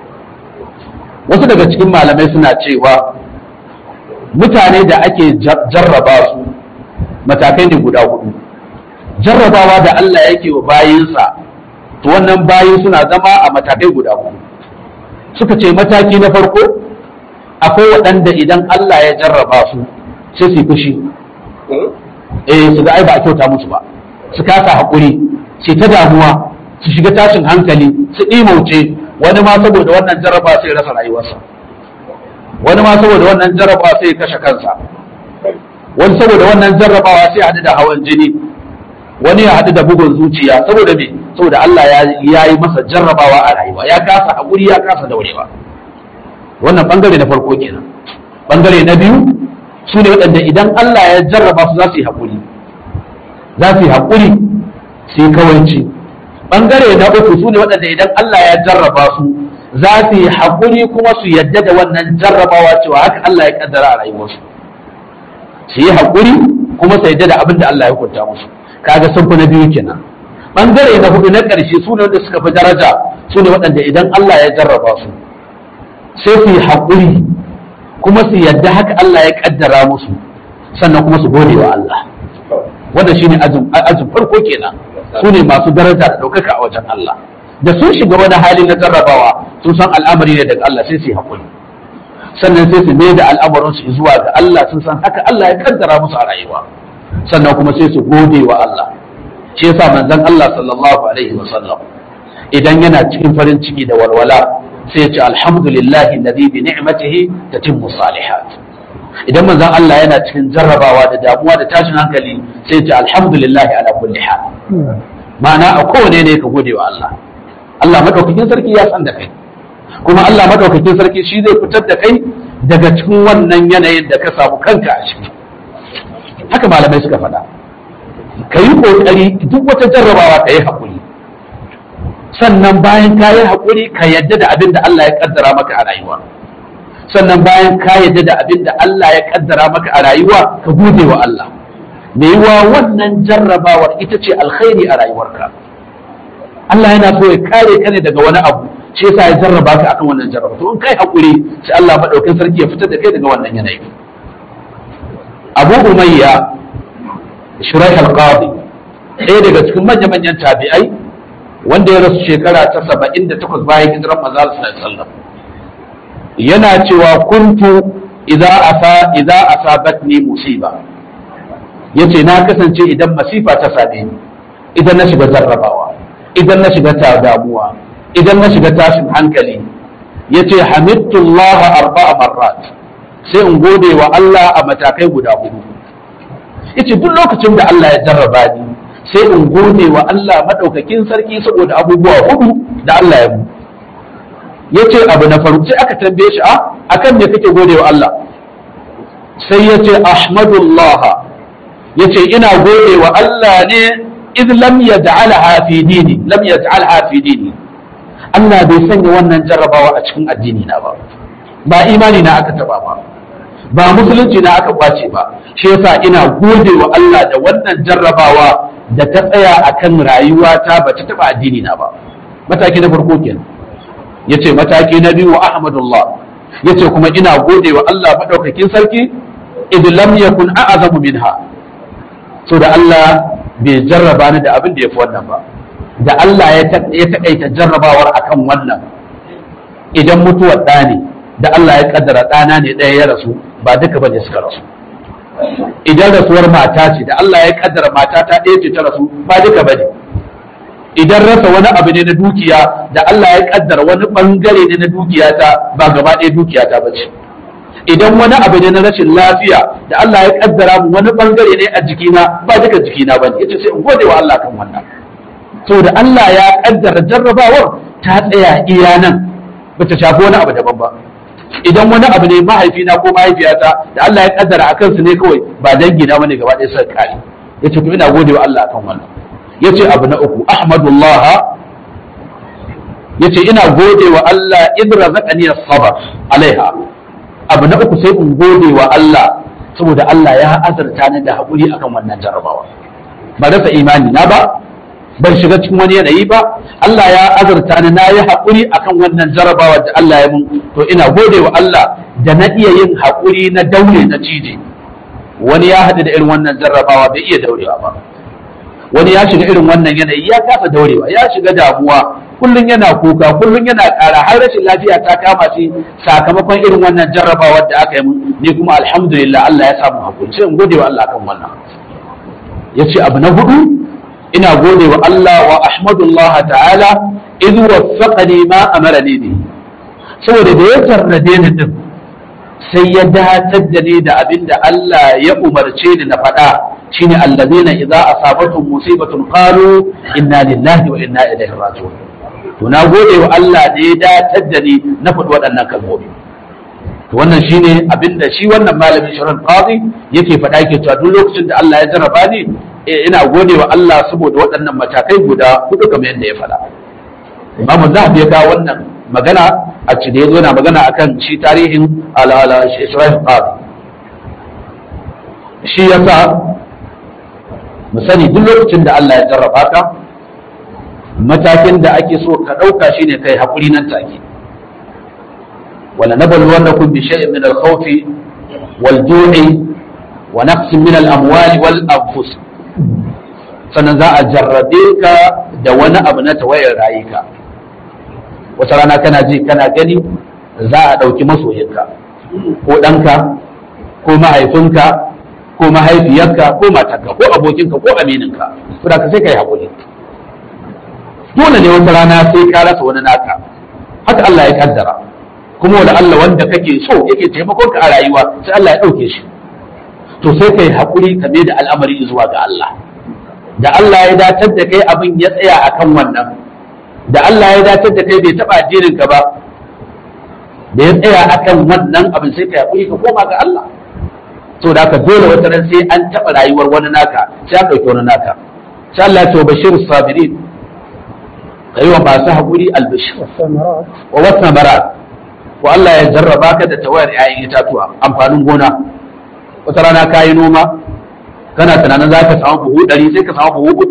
wasu daga cikin malamai suna cewa mutane da ake jarraba su matakai ne guda hudu jarrabawa da Allah yake wa bayinsa to wannan bayi suna zama a matakai guda hudu suka ce mataki na farko akwai waɗanda idan Allah ya jarraba su sai su fushi eh su ga ai ba a kyauta musu ba su kasa haƙuri su ta damuwa su shiga tashin hankali su ɗimauce wani ma saboda wannan jarraba sai rasa rayuwarsa wani ma saboda wannan jarraba sai kashe kansa wani saboda wannan jarrabawa sai haɗu da hawan jini wani ya haɗu da bugun zuciya saboda me saboda Allah ya yi masa jarrabawa a rayuwa ya kasa haƙuri ya kasa daurewa wannan bangare na farko kenan bangare na biyu su ne waɗanda idan Allah ya jarraba su za su yi haƙuri za su yi haƙuri su yi kawanci bangare na uku su ne waɗanda idan Allah ya jarraba su za su yi haƙuri kuma su yadda da wannan jarrabawa cewa haka Allah ya kaddara a rayuwarsu su yi haƙuri kuma su yadda da abin da Allah ya hukunta musu kaga sun fi na biyu kenan bangare na hudu na ƙarshe su ne wanda suka fi daraja su ne waɗanda idan Allah ya jarraba su sai su yi haƙuri kuma su yadda haka Allah ya kaddara musu sannan kuma su gode wa Allah wanda shine ajin farko kenan su ne masu daraja da ɗaukaka a wajen Allah da sun shiga wani hali na jarrabawa sun san al'amari ne daga Allah sai su yi haƙuri sannan sai su mai da al'amarin su zuwa ga Allah sun san haka Allah ya kaddara musu a rayuwa sannan kuma sai su gode wa Allah shi yasa manzon Allah sallallahu alaihi wa sallam idan yana cikin farin ciki da walwala sai ya ce alhamdulillahi alladhi bi ni'matihi tatimmu salihat idan manzon Allah yana cikin jarrabawa da damuwa da tashin hankali sai ya ce alhamdulillahi ala kulli hal ma'ana a kowane ne ka gode wa Allah Allah madaukakin sarki ya san da kai kuma Allah madaukakin sarki shi zai fitar da kai daga cikin wannan yanayin da ka samu kanka a ciki haka malamai suka faɗa ka yi ƙoƙari duk wata jarrabawa ka yi haƙuri sannan bayan ka yi haƙuri ka yadda da abin da Allah ya ƙaddara maka a rayuwa sannan bayan ka yadda da abin da Allah ya ƙaddara maka a rayuwa ka gode wa Allah me yiwa wannan jarrabawar ita ce alkhairi a rayuwarka Allah yana so ya kare ka ne daga wani abu shi yasa ya jarraba ka akan wannan jarraba to in kai haƙuri sai Allah madaukakin sarki ya fitar da kai daga wannan yanayi Abu Umayya Shuraih al-Qadi ɗaya daga cikin manya-manyan tabi'ai wanda ya rasu shekara ta saba'in da takwas bayan hijiran manzo sallallahu alaihi wasallam yana cewa kuntu idza asa idza asabatni musiba yace na kasance idan masifa ta same ni idan na shiga jarrabawa idan na shiga ta damuwa idan na shiga tashin hankali yace hamidtullaha arba'a marrat sai in gode wa Allah a matakai guda hudu yace duk lokacin da Allah ya jarraba ni sai in gode wa Allah maɗaukakin sarki saboda abubuwa hudu da Allah ya mu ya ce abu na farko sai aka tambaye shi a akan me kake gode wa Allah sai ya ce ahmadullah ya ce ina gode wa Allah ne id lam yaj'alha fi dini lam yaj'alha fi dini Allah bai sanya wannan jarrabawa a cikin addini na ba ba imani na aka taba ba ba musulunci na aka kwace ba shi yasa ina gode wa Allah da wannan jarrabawa da ta tsaya akan rayuwata ba ta taba addini na ba mataki na farko kenan yace mataki na biyu wa ahmadullah yace kuma ina gode wa Allah madaukakin sarki id lam yakun a'zamu minha so da Allah bai jarraba ni da abin da yafi wannan ba da Allah ya taƙaita jarrabawar akan wannan idan mutuwar ɗa ne da Allah ya kaddara ɗana ne ɗaya ya rasu ba duka bane suka rasu idan rasuwar mata ce da Allah ya kaddara mata ta ɗaya ce ta rasu ba duka bane idan rasa wani abu ne na dukiya da Allah ya kaddara wani bangare ne na dukiya ta ba gaba ɗaya dukiya ta bace idan wani abu ne na rashin lafiya da Allah ya kaddara mu wani bangare ne a jikina ba duka jikina bane yace sai in gode wa Allah kan wannan saboda Allah ya kaddara jarrabawar ta tsaya iya nan bata shafi wani abu daban ba idan wani abu ne mahaifina ko mahaifiyata da Allah ya kaddara a kansu ne kawai ba dangi na bane gaba ɗaya suka kare yace to ina gode wa Allah akan wannan yace abu na uku ahmadullah yace ina gode wa Allah idh razaqani as-sabr alaiha abu na uku sai in gode wa Allah saboda Allah ya azarta ni da haƙuri akan wannan jarrabawa ba rasa imani na ba ban shiga cikin wani yanayi ba Allah ya azurta ni na yi haƙuri akan wannan jarabawa da Allah ya mun to ina gode wa Allah da na iya yin haƙuri na daure na cije wani ya haɗu da irin wannan jarrabawa bai iya daurewa ba wani ya shiga irin wannan yanayi ya kasa daurewa ya shiga damuwa kullum yana kuka kullum yana ƙara har rashin lafiya ta kama shi sakamakon irin wannan jarrabawar da aka yi mun ni kuma alhamdulillah Allah ya samu haƙuri sai in gode wa Allah kan wannan yace abu na hudu ina gode wa Allah wa ahmadullah ta'ala idh waffaqani ma amarani bi saboda da ya jarrabe ni din sai ya datar da ni da abin da Allah ya umarce ni na faɗa shine allazina idza asabatuhum musibatun qalu inna lillahi wa inna ilaihi raji'un to na gode wa Allah da ya datar da ni na faɗi waɗannan kalmomi to wannan shine abin da shi wannan malamin shirin qadi yake faɗa yake cewa duk lokacin da Allah ya jarraba ni ina gode wa Allah saboda waɗannan matakai guda hudu kamar yadda ya faɗa. Imamu Zahabi ya kawo wannan magana a ci da ya zo na magana akan shi tarihin al'ala Isra'il Qadi. Shi ya sa mu sani duk lokacin da Allah ya jarraba ka matakin da ake so ka ɗauka shi ne kai haƙuri nan take. Wala nabluwannakum bi shay'in min al-khawfi wal-ju'i wa naqsin min al-amwali wal-anfus sannan za a jarrabe ka da wani abu na tawayar rayuka wata rana kana ji kana gani za a ɗauki masoyinka ko ɗanka ko mahaifinka ko mahaifiyarka ko matarka ko abokinka ko amininka saboda ka sai ka yi haƙuri dole ne wata rana sai ka rasa wani naka haka Allah ya kaddara kuma wani Allah wanda kake so yake taimakon ka a rayuwa sai Allah ya ɗauke shi to sai ka yi haƙuri ka mai da al'amari zuwa ga Allah da Allah ya datar da kai abin ya tsaya akan wannan da Allah ya datar da kai bai taɓa addinin ka ba da ya tsaya akan wannan abin sai ka haƙuri ka koma ga Allah to da ka dole wata ran sai an taɓa rayuwar wani naka sai an ɗauki wani naka sai Allah ya ce wa bashir sabirin ka yi wa masu haƙuri albashir wa wasu mara ko Allah ya jarraba ka da tawayar 'ya'yan itatuwa amfanin gona wata rana ka yi noma kana tunanin za ka samu buhu ɗari sai ka samu buhu uku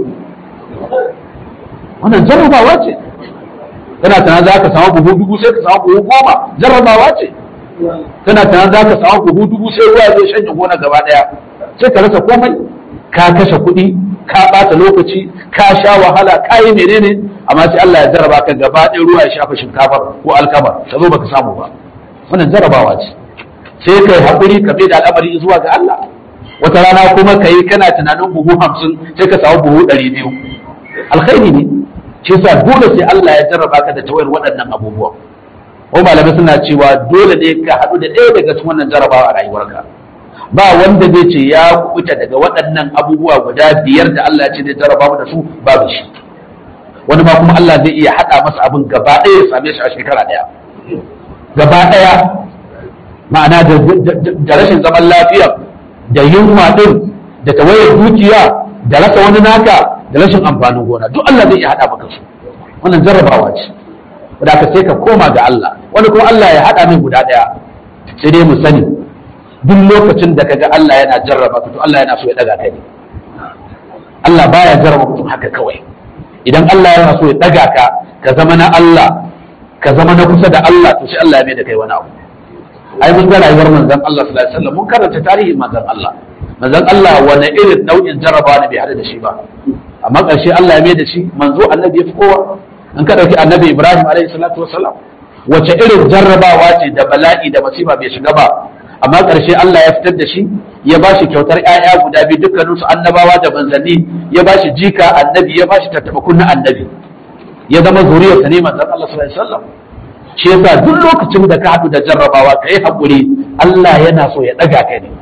wannan jarrabawa ce kana tunanin za ka samu buhu dubu sai ka samu buhu goma jarrabawa ce kana tunanin za ka samu buhu dubu sai ruwa zai shanye gona gaba ɗaya sai ka rasa komai ka kashe kuɗi ka ɓata lokaci ka sha wahala ka yi menene amma sai Allah ya jarraba ka gaba ɗaya ruwa ya shafa shinkafar ko alkamar ka zo baka samu ba wannan jarrabawa ce sai ka yi haƙuri ka bai da al'amari zuwa ga Allah wata rana kuma ka yi kana tunanin buhu hamsin sai ka samu buhu ɗari biyu alkhairi ne shi yasa dole sai Allah ya jarraba ka da tawayar waɗannan abubuwan ko malamai suna cewa dole ne ka haɗu da ɗaya daga cikin wannan jarrabawa a rayuwarka ba wanda zai ce ya kubuta daga waɗannan abubuwa guda biyar da Allah ya ce zai jarraba mu da su babu shi wani ma kuma Allah zai iya haɗa masa abin gaba ɗaya ya same shi a shekara ɗaya gaba ɗaya ma'ana da rashin zaman lafiya da yunwa ɗin da tawayar dukiya da rasa wani naka da rashin amfanin gona duk Allah zai iya haɗa maka su wannan jarrabawa ce da ka sai ka koma ga Allah wani kuma Allah ya haɗa min guda ɗaya sai dai mu sani duk lokacin da kaga Allah yana jarraba ka to Allah yana so ya daga kai ne Allah baya jarraba mutum haka kawai idan Allah yana so ya daga ka ka zama na Allah ka zama na kusa da Allah to sai Allah ya mai da kai wani abu ai mun ga rayuwar manzon Allah sallallahu alaihi wasallam mun karanta tarihin manzon Allah manzon Allah wani irin nau'in jarraba ne bai hada da shi ba amma ƙarshe Allah ya mai da shi manzo annabi ya fi kowa in ka dauki annabi Ibrahim alaihi salatu wasallam wace irin jarrabawa ce da bala'i da masifa bai shiga ba amma ƙarshe Allah ya fitar da shi ya ba shi kyautar ‘ya'ya guda biyu dukkaninsu annabawa da manzanni ya ba shi jika annabi ya ba shi tattaɓa kunna annabi ya zama zuriyarsa ne manzan Allah sallallahu alaihi wasallam shi yasa duk lokacin da ka haɗu da jarrabawa ka yi haƙuri Allah yana so ya ɗaga ka ne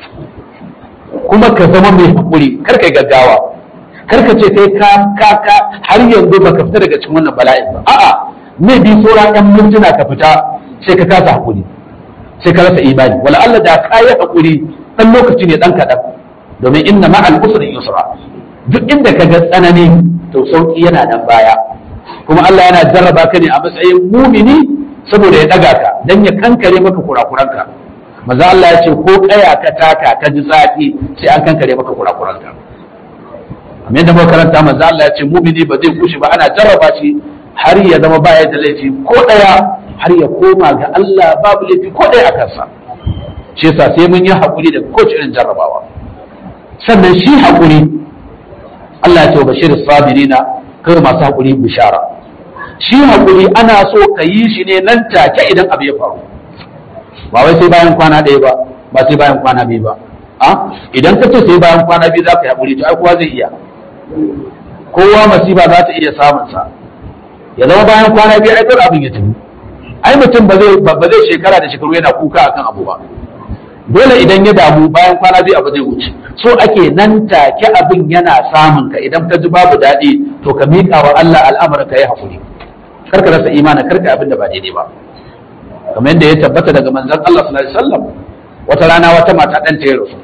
kuma ka zama mai haƙuri kar ka gaggawa kar ka ce kai ka ka ka har yanzu baka fita daga cikin wannan bala'in ba a'a me bi sauran ɗan mintuna ka fita sai ka kasa haƙuri sai ka rasa imani wala Allah da ka yi haƙuri ɗan lokaci ne ɗan kaɗan domin inna ma'al usri yusra duk inda ka ga tsanani to sauki yana nan baya kuma Allah yana jarraba ka ne a matsayin mumini saboda ya ɗaga ka dan ya kankare maka kurakuranka maza Allah ya ce ko kaya ka taka ka ji zafi sai an kankare maka kurakuranka amma yadda muka karanta maza Allah ya ce mumini ba zai kushe ba ana jarraba shi har ya zama baya da laifi ko ɗaya har ya koma ga Allah babu laifi ko ɗaya a kansa shi yasa sai mun yi haƙuri da kowace irin jarrabawa sannan shi haƙuri Allah ya ce wa bashir sabirina kai masu haƙuri bishara shi haƙuri ana so ka yi shi ne nan take idan abu ya faru ba wai sai bayan kwana ɗaya ba ba sai bayan kwana biyu ba a idan ka ce sai bayan kwana biyu za ka yi haƙuri to ai kowa zai iya kowa masifa za ta iya samun sa ya zama bayan kwana biyu ai abin ya tafi ai mutum ba zai ba zai shekara da shekaru yana kuka akan abu ba dole idan ya damu bayan kwana biyu abu zai wuce so ake nan take abin yana samun ka idan ka ji babu daɗi to ka miƙa wa Allah al'amarin ka yi hakuri kar ka rasa imani kar ka abin da ba daidai ba kamar yadda ya tabbata daga manzon Allah sallallahu alaihi wasallam wata rana wata mata dan ta rasu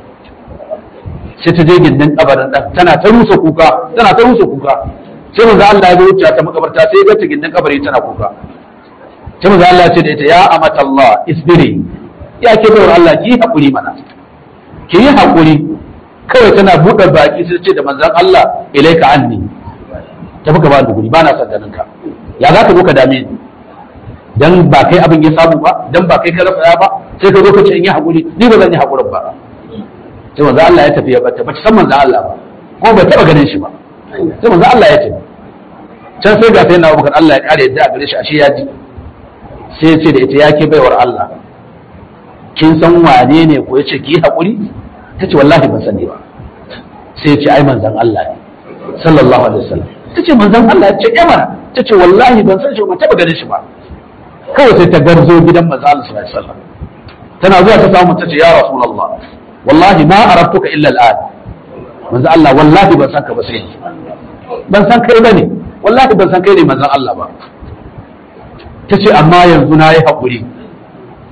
sai ta je gindin kabarin dan tana ta rusa kuka tana ta rusa kuka sai manzon Allah ya wuce ta makabarta sai ya ga ta gindin kabari tana kuka sai manzon Allah ya ce da ita ya amatallah isbiri ya ke bayar Allah ki yi haƙuri mana ki yi haƙuri kawai tana buɗe baki sai ce da manzan Allah ilaika anni tafi ka ba da guri ba na son ganin ka ya za ka zo ka dame ni dan ba kai abin ya samu ba dan ba kai ka rasa ba sai ka zo ka ce in yi haƙuri ni ba zan yi haƙurin ba sai manzan Allah ya tafi ya bata ba san manzan Allah ba ko ba taɓa ganin shi ba sai manzan Allah ya tafi can sai ga sai na Abubakar Allah ya kare yadda a gare shi ashe ya ji sai ya ce da ita ya ke baiwar Allah kin san wane ne ko yace ki haƙuri tace wallahi ban sani ba sai yace ai manzon Allah ne sallallahu alaihi wasallam tace manzon Allah ya ce eh mana tace wallahi ban san shi ba taba ganin shi ba kawai sai ta garzo gidan manzon Allah sallallahu alaihi wasallam tana zuwa ta samu tace ya rasulullah wallahi ma arabtuka illa al'an manzon Allah wallahi ban san ka ba sai ban san kai bane wallahi ban san kai ne manzon Allah ba tace amma yanzu na yi haƙuri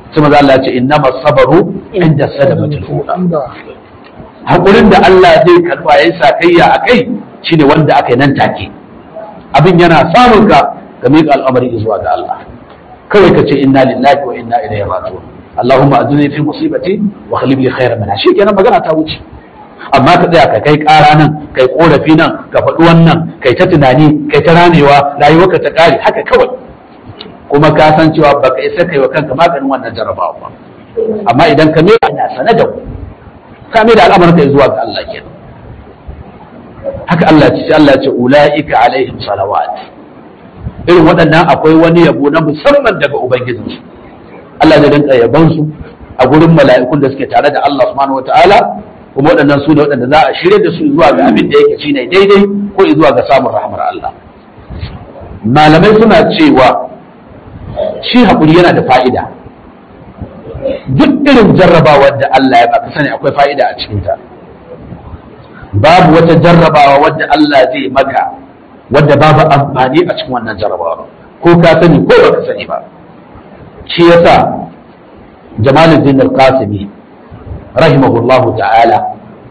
sai maza Allah ya ce innama sabaru inda sadamatul ula hakurin da Allah zai karba yayin sakayya akai shine wanda aka yi nan take abin yana samun ka ga miƙa al'amari zuwa ga Allah kawai ka ce inna lillahi wa inna ilaihi raji'un Allahumma ajini fi musibati wa khlib li khairan minha kenan magana ta wuce amma ka tsaya ka kai ƙara nan kai korafi nan ka faɗi wannan kai ta tunani kai ta ranewa rayuwarka ta ƙare haka kawai kuma ka san cewa baka isa kai wa kanka maganin wannan jarabawa ba amma idan ka mai ina sane da ku ka mai da al'amarin ka zuwa ga Allah kenan haka Allah ce Allah ce ulaika alaihim salawat irin waɗannan akwai wani yabo na musamman daga ubangijinsu Allah zai rinka yabon su a gurin mala'ikun da suke tare da Allah subhanahu wataala kuma waɗannan su ne waɗanda za a shirya da su zuwa ga abin da yake shine daidai ko zuwa ga samun rahmar Allah malamai suna cewa shi haƙuri yana da fa'ida duk irin jarrabawar da Allah ya baka sani akwai fa'ida a cikinta babu wata jarrabawa wadda Allah zai maka wadda babu amfani a cikin wannan jarrabawa ko ka sani ko baka sani ba shi yasa Jamaluddin Al-Qasimi rahimahullahu ta'ala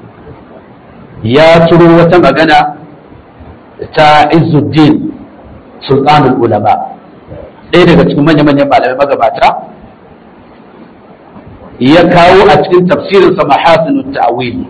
ya turo wata magana ta Izzuddin Sultanul Ulama ɗaya daga cikin manya-manyan malamai magabata ya kawo a cikin tafsirinsa mahasinun ta'wili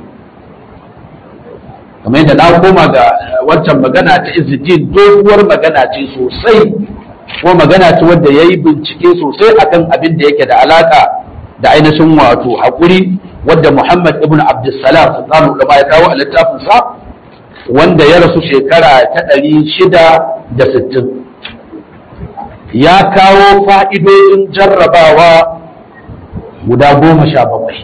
kamar yadda na koma ga wancan magana ta Izzuddin doguwar magana ce sosai ko magana ce wadda ya yi bincike sosai akan abin da yake da alaka da ainihin wato haƙuri wadda Muhammad ibn Abdussalam sultanu ulama ya kawo a littafinsa wanda ya rasu shekara ta ɗari shida da sittin ya kawo fa'idodin jarrabawa guda goma sha bakwai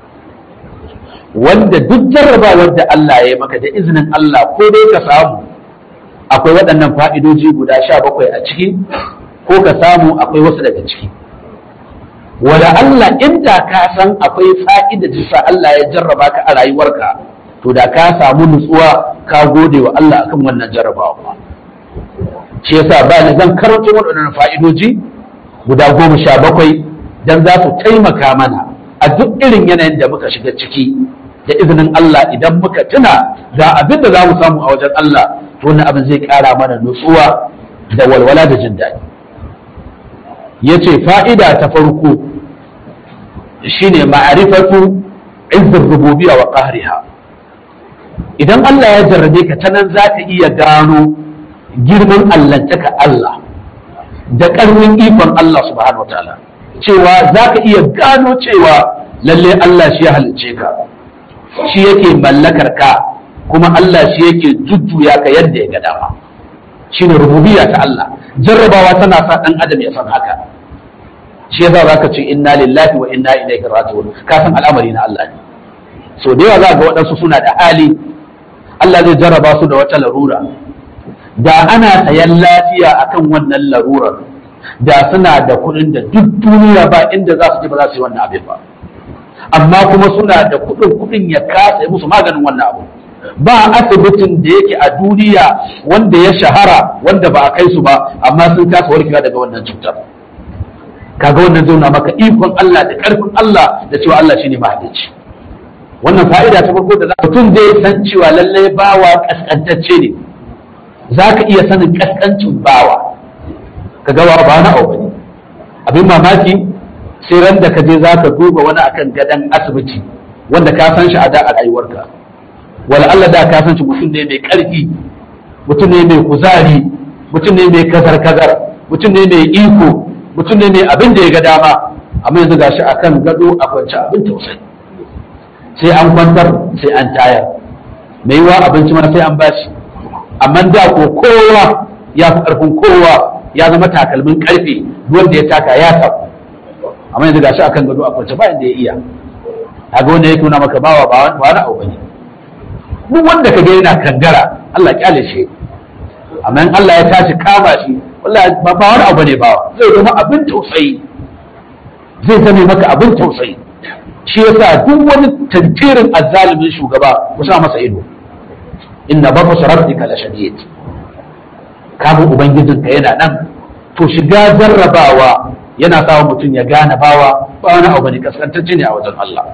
wanda duk jarrabawar da Allah ya yi maka da izinin Allah ko dai ka samu akwai waɗannan fa'idoji guda sha bakwai a ciki ko ka samu akwai wasu daga ciki wada Allah inda ka san akwai fa'ida jisa Allah ya jarraba ka a rayuwarka to da ka samu nutsuwa ka gode wa Allah akan wannan jarrabawa shi yasa ba ni zan karanto waɗannan fa'idoji guda goma sha bakwai don za su taimaka mana a duk irin yanayin da muka shiga ciki da izinin Allah idan muka tuna ga abin da za mu samu a wajen Allah to wannan abin zai ƙara mana nutsuwa da walwala da jin daɗi ya ce fa'ida ta farko shine ma'arifatu izzin rububiya wa ƙahriha idan Allah ya jarrabe ka ta nan za ka iya gano girman allantaka Allah da ƙarfin ikon Allah subhanahu wa ta'ala cewa za ka iya gano cewa lalle Allah shi ya halicce ka shi yake mallakar ka kuma Allah shi yake jujjuya ka yadda ya ga dama shi ne rububiya ta Allah jarrabawa tana sa ɗan adam ya san haka shi yasa za ka ce inna lillahi wa inna ilaihi raji'un ka san al'amari na Allah ne so da yawa za ga waɗansu suna da hali Allah zai jarraba su da wata larura da ana sayan lafiya akan wannan larurar da suna da kuɗin da duk duniya ba inda za su je ba za su yi wannan abin ba amma kuma suna da kuɗin kuɗin ya kasa musu maganin wannan abu ba asibitin da yake a duniya wanda ya shahara wanda ba a kai su ba amma sun kasa warkewa daga wannan cutar kaga wannan zauna maka ikon Allah da ƙarfin Allah da cewa Allah shine mahalicci wannan fa'ida ta farko da mutum zai san cewa lallai bawa kaskantacce ne za ka iya sanin kaskancin bawa ka gawa ba na abu ne abin mamaki sai ran da ka je za ka duba wani akan gadon asibiti wanda ka san shi a da a rayuwarka wala Allah da ka san shi mutum ne mai ƙarfi mutum ne mai kuzari mutum ne mai kazar kazar mutum ne mai iko mutum ne mai abin da ya ga dama amma yanzu gashi akan gado a kwance abin tausayi sai an kwantar sai an tayar mai yiwa abinci ma sai an bashi amma da ko kowa ya fi ƙarfin kowa ya zama takalmin karfe wanda ya taka ya tabu amma yanzu gashi akan gado a kwance bayan da ya iya kaga wanda ya nuna maka bawa ba wani abu bane duk wanda ka ga yana kangara Allah kyale shi amma in Allah ya tashi kama shi wallahi ba ba wani abu bane bawa zai zama abin tausayi zai zame maka abin tausayi shi yasa duk wani tantirin azzalimin shugaba ku sa masa ido inna babu rabbika la shadid kamun ubangijinka yana nan to shiga jarrabawa yana sawa mutum ya gane bawa ba wani abu ne kaskantacce ne a wajen Allah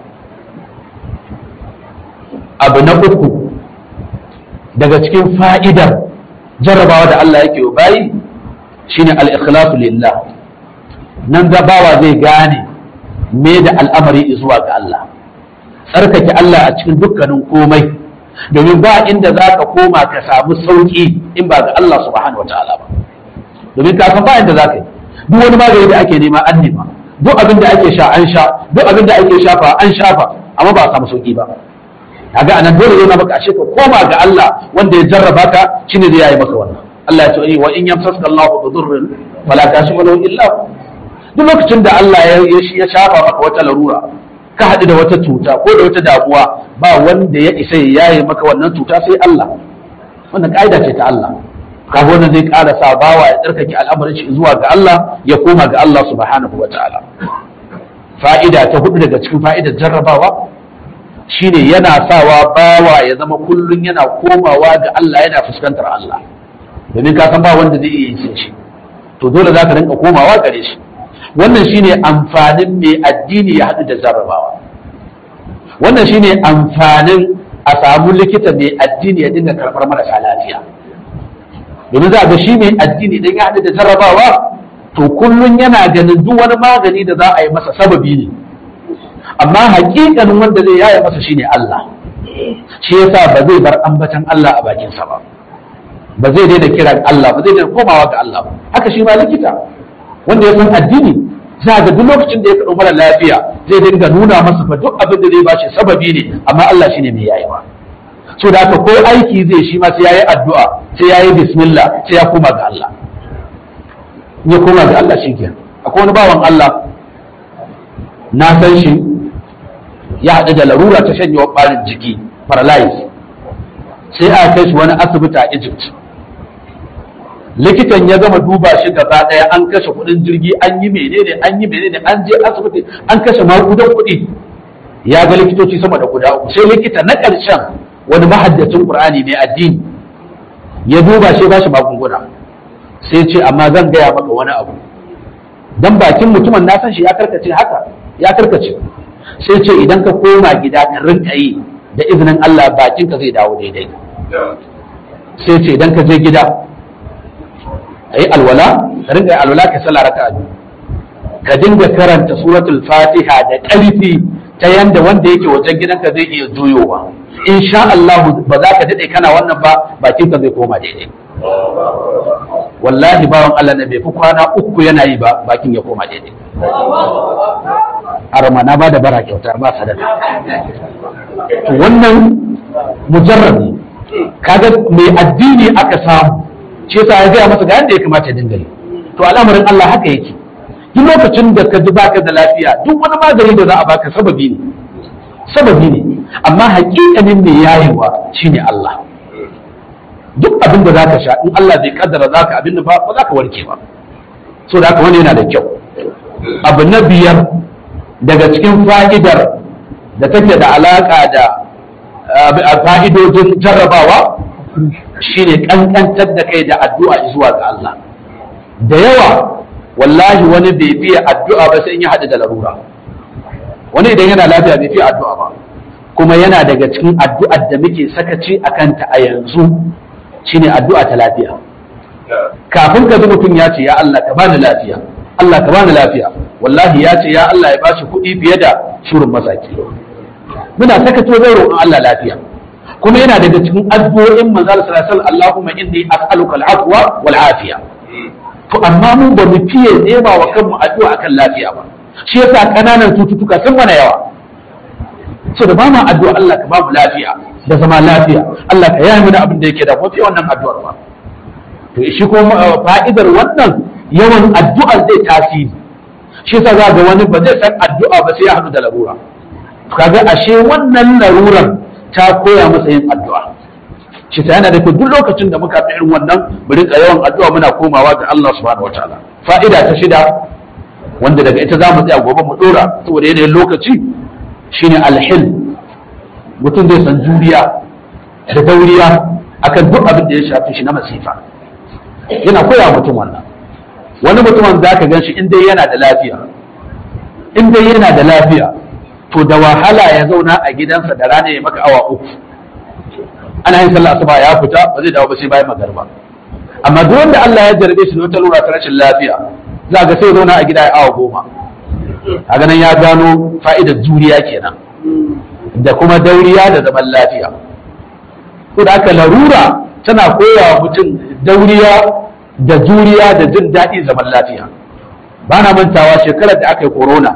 abu na uku daga cikin fa'idar jarrabawa da Allah yake wa bayi shine al-ikhlasu lillah nan da bawa zai gane me da al'amari zuwa ga Allah tsarkake Allah a cikin dukkanin komai domin ba inda za ka koma ka samu sauki in ba ga Allah subhanahu wataala ba domin ka san ba inda za ka yi duk wani magani da ake nema an nema duk abin da ake sha an sha duk abin da ake shafa an shafa amma ba a samu sauki ba kaga anan dole yana maka ashe ka koma ga Allah wanda ya jarraba ka shine zai yayi maka wannan Allah ya ce wa in yamsaka Allahu bi dhurrin fala kashifa lahu illa hu duk lokacin da Allah ya ya shafa maka wata larura ka haɗu da wata cuta ko da wata damuwa ba wanda ya isa ya yaye maka wannan cuta sai Allah wannan ka'ida ce ta Allah kaga wannan zai ƙara sa bawa ya tsarkake al'amarin shi zuwa ga Allah ya koma ga Allah subhanahu wataala fa'ida ta hudu daga cikin fa'idar jarrabawa shine yana sawa bawa ya zama kullum yana komawa ga Allah yana fuskantar Allah domin ka san ba wanda zai iya yin shi to dole za ka rinka komawa gare shi wannan shine amfanin mai addini ya haɗu da jarrabawa wannan shine amfanin a samu likita mai addini ya dinga karɓar marasa lafiya domin za ga shi mai addini idan ya haɗu da jarrabawa to kullum yana ganin duk wani magani da za a yi masa sababi ne amma hakikanin wanda zai yaya masa shine Allah shi yasa ba zai bar ambatan Allah a bakinsa ba ba zai daina kiran Allah ba zai daina komawa ga Allah ba haka shi ma likita wanda ya san addini za ga duk lokacin da ya kaɗo mara lafiya zai dinga nuna masa fa duk abin da zai bashi sababi ne amma Allah shine mai yayewa so da haka ko aiki zai shi ma sai yayi addu'a sai yayi bismillah sai ya koma ga Allah ya koma ga Allah shi kenan akwai wani bawan Allah na san shi ya haɗu da larura ta shanyewar ɓarin jiki paralyze sai aka kai shi wani asibiti a Egypt likitan ya gama duba shi gaba ɗaya an kashe kuɗin jirgi an yi menene an yi menene an je asibiti an kashe makudan kuɗi ya ga likitoci sama da guda uku sai likita na ƙarshen wani mahaddacin Qur'ani mai addini ya duba shi ba shi magunguna sai ce amma zan gaya maka wani abu dan bakin mutumin na san shi ya karkace haka ya karkace sai ce idan ka koma gida ka rinka yi da izinin Allah bakin ka zai dawo daidai sai ce idan ka je gida ayi alwala ka rinka yi alwala ka sallah raka'a biyu ka dinga karanta suratul fatiha da ƙarfi ta yanda wanda yake wajen gidanka zai iya juyowa insha Allah ba za ka daɗe kana wannan ba bakin ka zai koma daidai wallahi bawan Allah na bai fi kwana uku yana yi ba bakin ya koma daidai arama na bada bara kyauta ba sadaka to wannan mujarrabi kaga mai addini aka samu shi yasa ya gaya masa ga yadda ya kamata ya dinga yi to al'amarin Allah haka yake duk lokacin da ka ji baka da lafiya duk wani magani da za a baka sababi ne sababi ne amma hakikanin mai yayewa shine Allah duk abin da zaka sha in Allah bai kaddara zaka abin da ba ba zaka warke ba so da haka wani yana da kyau abu na biyar daga cikin fa'idar da take da alaka da fa'idojin jarrabawa shine kankantar da kai da addu'a zuwa ga Allah da yawa wallahi wani bai fiye addu'a ba sai in ya haɗu da larura wani idan yana lafiya bai fiye addu'a ba kuma yana daga cikin addu'ar da muke sakaci a kanta a yanzu shine addu'a ta lafiya kafin ka ji mutum ya ce ya Allah ka bani lafiya Allah ka bani lafiya wallahi ya ce ya Allah ya bashi kuɗi fiye da shurin masaki muna sakaci wajen roƙon Allah lafiya kuma yana daga cikin addu'o'in manzo sallallahu alaihi wasallam Allahumma inni as'aluka al-afwa wal afiya to amma mun ba mu fiye nema wa kanmu addu'a akan lafiya ba shi yasa kananan cututtuka sun mana yawa so da ba mu addu'a Allah ka ba mu lafiya da zama lafiya Allah ka yaya mana abin da yake da ko fi wannan addu'ar ba to shi kuma fa'idar wannan yawan addu'ar zai tasiri shi yasa za ga wani ba zai san addu'a ba sai ya haɗu da larura kaga ashe wannan larurar ta koya masa yin addu'a shi ta yana da duk lokacin da muka fi irin wannan mu rinka yawan addu'a muna komawa ga Allah subhanahu wataala fa'ida ta shida wanda daga ita zamu tsaya gobe mu dora saboda yanayin lokaci shine alhil mutum zai san juriya da dauriya akan duk abin da ya shafi shi na masifa yana koya mutum wannan wani mutumin za ka gan shi in dai yana da lafiya in dai yana da lafiya to da wahala ya zauna a gidansa da rana ya maka awa uku ana yin sallah asuba ya fita ba zai dawo ba sai bayan magarba amma duk wanda Allah ya jarbe shi da wata lura ta rashin lafiya za ga sai zauna a gida ya awa goma a ganin ya gano fa'idar juriya kenan da kuma dauriya da zaman lafiya ko da aka larura tana koya wa mutum dauriya da juriya da jin daɗi zaman lafiya ba na mantawa shekarar da aka yi corona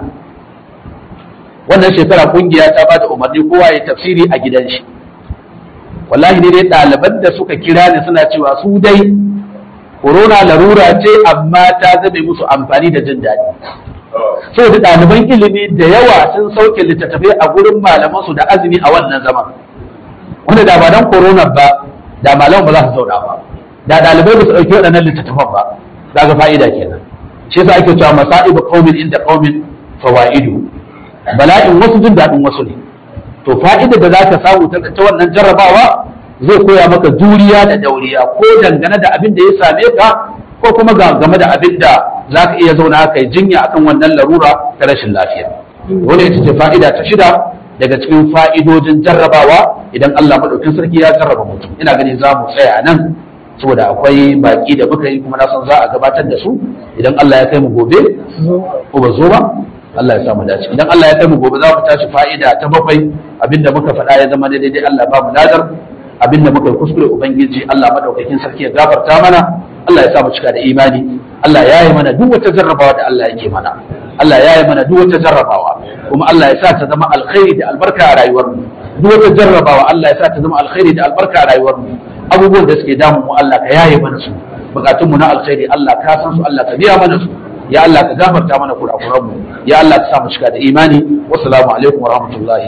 wannan shekara kungiya ta ba da umarni kowa ya tafsiri a gidan shi wallahi ne dai ɗaliban da suka kira ni suna cewa su dai corona larura ce amma ta zame musu amfani da jin daɗi saboda ɗaliban ilimi da yawa sun sauke littattafai a gurin malamansu da azumi a wannan zaman wanda da ba dan corona ba da malaman ba za su zauna ba da ɗalibai ba su ɗauki waɗannan littattafan ba za ga fa'ida kenan shi yasa ake cewa masa'ibu qaumin inda qaumin fawaidu bala'in wasu jin daɗin wasu ne to fa'ida da za ka samu ta wannan jarrabawa zai koya maka juriya da dauriya ko dangane da abin da ya same ka ko kuma game da abin da za ka iya zauna ka yi jinya akan wannan larura ta rashin lafiya wani ita ce fa'ida ta shida daga cikin fa'idojin jarrabawa idan Allah maɗaukin sarki ya jarraba mutum ina gani za mu tsaya nan saboda akwai baki da muka yi kuma na san za a gabatar da su idan Allah ya kai mu gobe ko ba zo ba Allah ya samu dace idan Allah ya kai mu gobe za mu tashi fa'ida ta bakwai abinda muka faɗa ya zama daidai Allah ba mu ladar abinda muka yi kuskure ubangiji Allah madaukakin sarki ya gafarta mana Allah ya sa mu cika da imani Allah ya yi mana duk wata jarrabawa da Allah yake mana Allah ya yi mana duk wata jarrabawa kuma Allah ya sa ta zama alkhairi da albarka a rayuwar mu duk wata jarrabawa Allah ya sa ta zama alkhairi da albarka a rayuwar mu abubuwan da suke damu mu Allah ka yaye mana su bukatun mu na alkhairi Allah ka san su Allah ka biya mana su ya Allah ka gafarta mana kurakuran mu ya Allah ka sa mu cika da imani wassalamu alaikum wa rahmatullahi